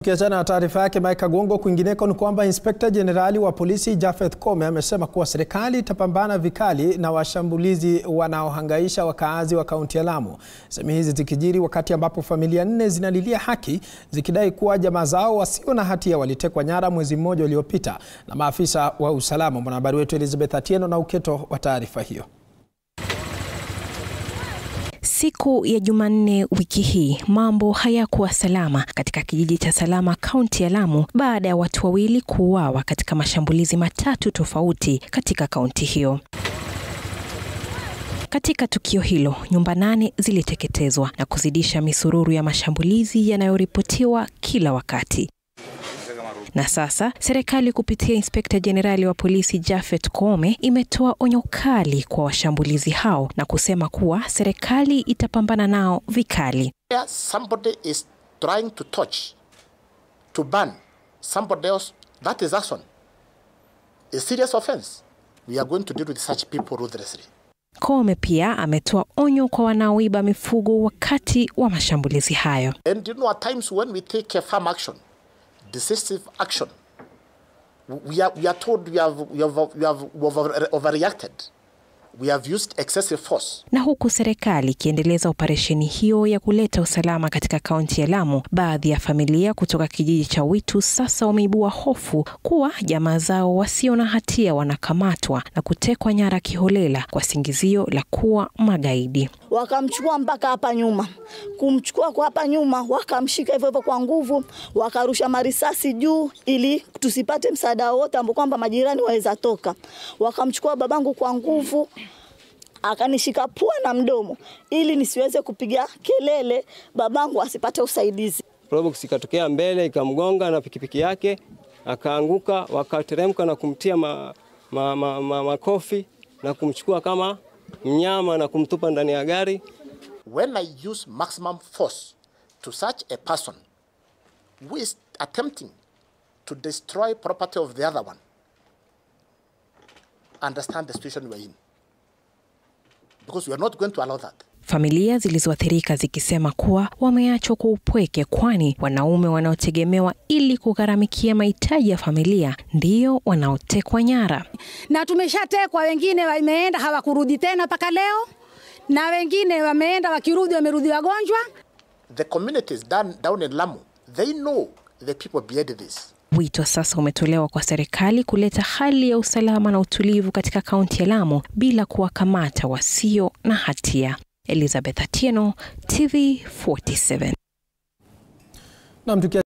Tukiachana na taarifa yake Mike Gongo, kwingineko ni kwamba inspekta jenerali wa polisi Japhet Koome amesema kuwa serikali itapambana vikali na washambulizi wanaohangaisha wakaazi wa kaunti ya Lamu. Semi hizi zikijiri wakati ambapo familia nne zinalilia haki zikidai kuwa jamaa zao wasio na hatia walitekwa nyara mwezi mmoja uliopita na maafisa wa usalama. Mwanahabari wetu Elizabeth Atieno na uketo wa taarifa hiyo. Siku ya Jumanne wiki hii mambo hayakuwa salama katika kijiji cha Salama kaunti ya Lamu baada ya watu wawili kuuawa katika mashambulizi matatu tofauti katika kaunti hiyo. Katika tukio hilo, nyumba nane ziliteketezwa na kuzidisha misururu ya mashambulizi yanayoripotiwa kila wakati. Na sasa serikali kupitia inspekta jenerali wa polisi Japhet Koome imetoa onyo kali kwa washambulizi hao na kusema kuwa serikali itapambana nao vikali. Somebody is trying to touch to ban somebody else that is action a serious offense we are going to deal with such people ruthlessly. Koome pia ametoa onyo kwa wanaoiba mifugo wakati wa mashambulizi hayo. And you know at times when we take a firm action decisive action. We are, we are told we have, we have, we have over, overreacted. We have used excessive force. Na huku serikali ikiendeleza operesheni hiyo ya kuleta usalama katika kaunti ya Lamu, baadhi ya familia kutoka kijiji cha Witu sasa wameibua hofu kuwa jamaa zao wasio na hatia wanakamatwa na kutekwa nyara kiholela kwa singizio la kuwa magaidi. Wakamchukua mpaka hapa nyuma, kumchukua kwa hapa nyuma, wakamshika hivyo hivyo kwa nguvu, wakarusha marisasi juu ili tusipate msaada wote ambao kwamba majirani waweza toka. Wakamchukua babangu kwa nguvu akanishika pua na mdomo ili nisiweze kupiga kelele, babangu asipate usaidizi. Probox ikatokea mbele ikamgonga na pikipiki yake akaanguka, wakateremka na kumtia ma, ma, ma, ma, makofi na kumchukua kama mnyama na kumtupa ndani ya gari. When I use maximum force to such a person who is attempting to destroy property of the other one, understand the situation we are in. Because we are not going to allow that. Familia zilizoathirika zikisema kuwa wameachwa kwa upweke, kwani wanaume wanaotegemewa ili kugharamikia mahitaji ya familia ndio wanaotekwa nyara. Na tumeshatekwa, wengine wameenda hawakurudi tena mpaka leo, na wengine wameenda wakirudi, wamerudi wagonjwa. The communities down, down in Lamu, they know the people behind this. Wito sasa umetolewa kwa serikali kuleta hali ya usalama na utulivu katika kaunti ya Lamu bila kuwakamata wasio na hatia. Elizabeth Atieno, TV 47. Na